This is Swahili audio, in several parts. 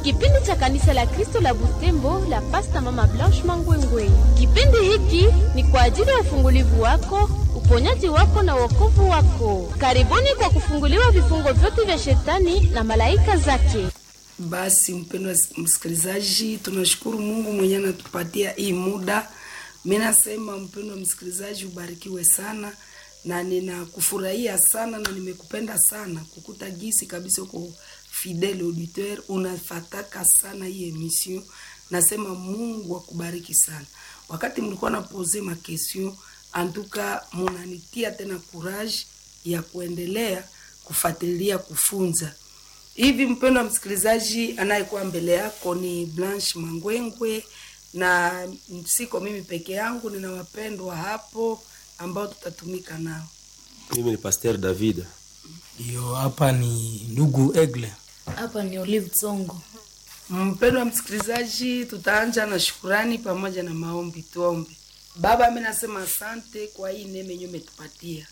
kipindi cha kanisa la Kristo la Butembo la Pasta Mama Blanche Mangwengwe. Kipindi hiki ni kwa ajili ya ufungulivu wako, uponyaji wako na wokovu wako. Karibuni kwa kufunguliwa vifungo vyote vya shetani na malaika zake. Basi mpendwa msikilizaji, tunashukuru Mungu mwenye anatupatia hii muda. Mimi nasema mpendwa msikilizaji, ubarikiwe sana na ninakufurahia sana na nimekupenda sana kukuta gisi kabisa uko fidele auditeur, unafataka sana hii emission. Nasema Mungu akubariki sana. Wakati mlikuwa na pose ma question, antuka munanitia tena courage ya kuendelea kufuatilia kufunza hivi. Mpendwa msikilizaji, anayekuwa mbele yako ni Blanche Mangwengwe na siko mimi peke yangu, nina wapendwa hapo ambao tutatumika nao. Mimi ni Pasteur David. Ndio, hapa ni ndugu Egle. Hapa ni Olive Tsongo. Mpendwa msikilizaji, tutaanja na shukurani pamoja na maombi. Tuombe. Baba, mimi nasema asante kwa hii neema yenyewe umetupatia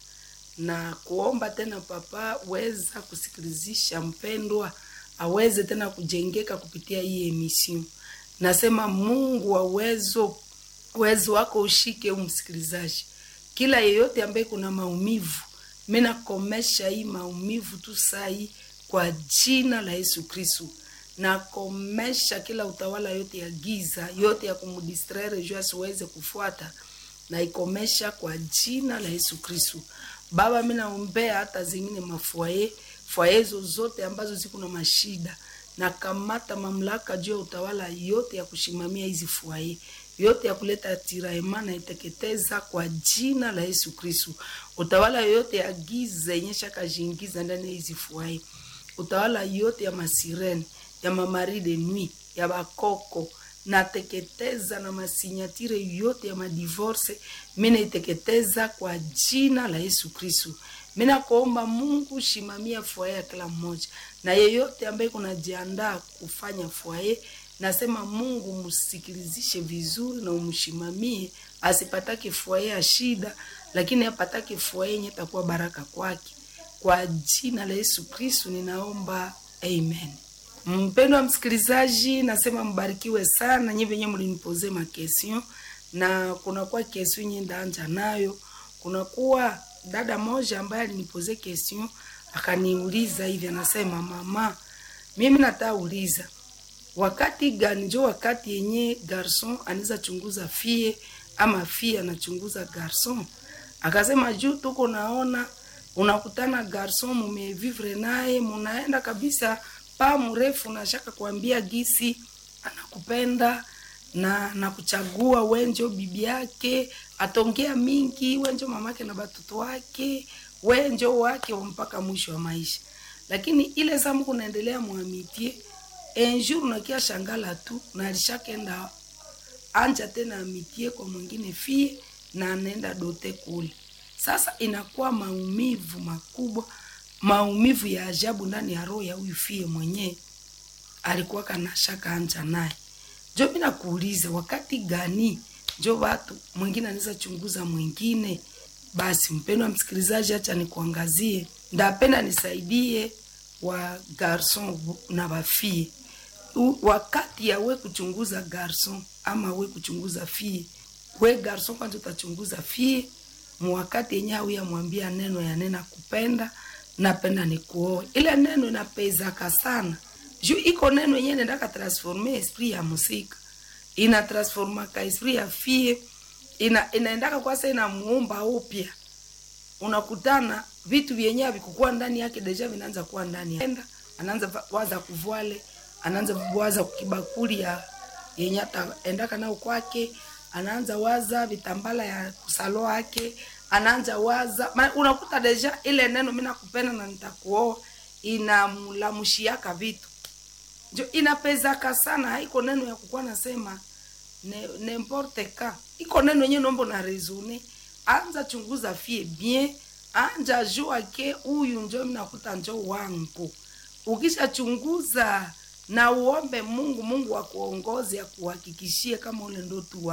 na kuomba tena, Papa, weza kusikilizisha mpendwa aweze tena kujengeka kupitia hii emission. Nasema Mungu wa uwezo, uwezo wako ushike umsikilizaji, kila yeyote ambaye kuna maumivu, mimi nakomesha hii maumivu tu sai kwa jina la Yesu Kristo. Nakomesha kila utawala yote ya giza yote ya kumdistraire juu asiweze kufuata, naikomesha kwa jina la Yesu Kristo. Baba, mimi naombea hata zingine mafwaye fwaye zozote ambazo ziko na mashida, na kamata mamlaka juu ya utawala yote ya kushimamia hizi fwaye yote ya kuleta tiraema na iteketeza kwa jina la Yesu Kristo. Utawala yote ya giza yenye shakajiingiza ndani ya hizi fwaye, utawala yote ya masirene ya mamari de nuit ya bakoko nateketeza na masinyatire yote ya madivorce mina iteketeza kwa jina la Yesu Kristo. Mina kuomba Mungu shimamia fwaye ya kila mmoja na yeyote ambaye kunajiandaa kufanya fwaye, nasema Mungu msikilizishe vizuri na umshimamie, asipatake fwaye ya shida, lakini apatake fwaye yenye takuwa baraka kwake. Kwa jina la Yesu Kristo ninaomba, amen. Mpendo wa msikilizaji, nasema mbarikiwe sana nyi venye mlinipoze makestion, na kunakuwa kestion nye ndaanja nayo. Kunakuwa dada moja ambaye alinipoze kestion akaniuliza hivi, anasema mama, mimi natauliza wakati gani njo wakati yenye garson anaweza chunguza fie ama fie anachunguza garson? Akasema juu tuko naona unakutana garson mumevivre naye munaenda kabisa pa mrefu nashaka kuambia gisi anakupenda na nakuchagua wenjo bibi yake, atongea mingi wenjo mamake na batoto wake wenjo wake mpaka mwisho wa maisha. Lakini ile zamu kunaendelea mwamitie enjour nakia shangala tu na alishakenda anja tena amitie kwa mwingine fie na anaenda dote kule. Sasa inakuwa maumivu makubwa maumivu ya ajabu ndani ya roho ya huyu fie mwenyewe alikuwa kana shaka anja naye. Jo, mimi nakuuliza wakati gani jo watu mwingine anaweza chunguza mwingine? Basi mpendwa msikilizaji, acha nikuangazie, ndapenda nisaidie wa garson na wafie wakati ya we kuchunguza garson ama we kuchunguza fie. We garson kwanza utachunguza fie mwakati yenye au yamwambia neno ya nena kupenda napenda nikuoe. Ile neno inapezaka sana juu iko neno yenyewe nendaka transforme esprit ya musika, ina transformaka esprit ya fie, ina inaendaka kwasa inamuumba upya. Unakutana vitu vyenyewe vikukua ndani yake deja vinaanza kuwa ndani enda, anaanza waza kuvwale, anaanza waza kibakuli ya yenye hata endaka nao kwake, anaanza waza vitambala ya kusalo yake anaanza waza ma, unakuta deja ile neno mimi nakupenda na nitakuoa inamlamushiaka vitu njo inapezaka sana. Haiko neno ya kukuwa nasema ne, n'importe ka iko neno yenyewe nombo na resone. Anza chunguza fie bien, anja jua ke huyu njo mimi nakuta njo wangu. Ukisha chunguza na uombe Mungu, Mungu akuongoze akuhakikishie kama ule ndo tu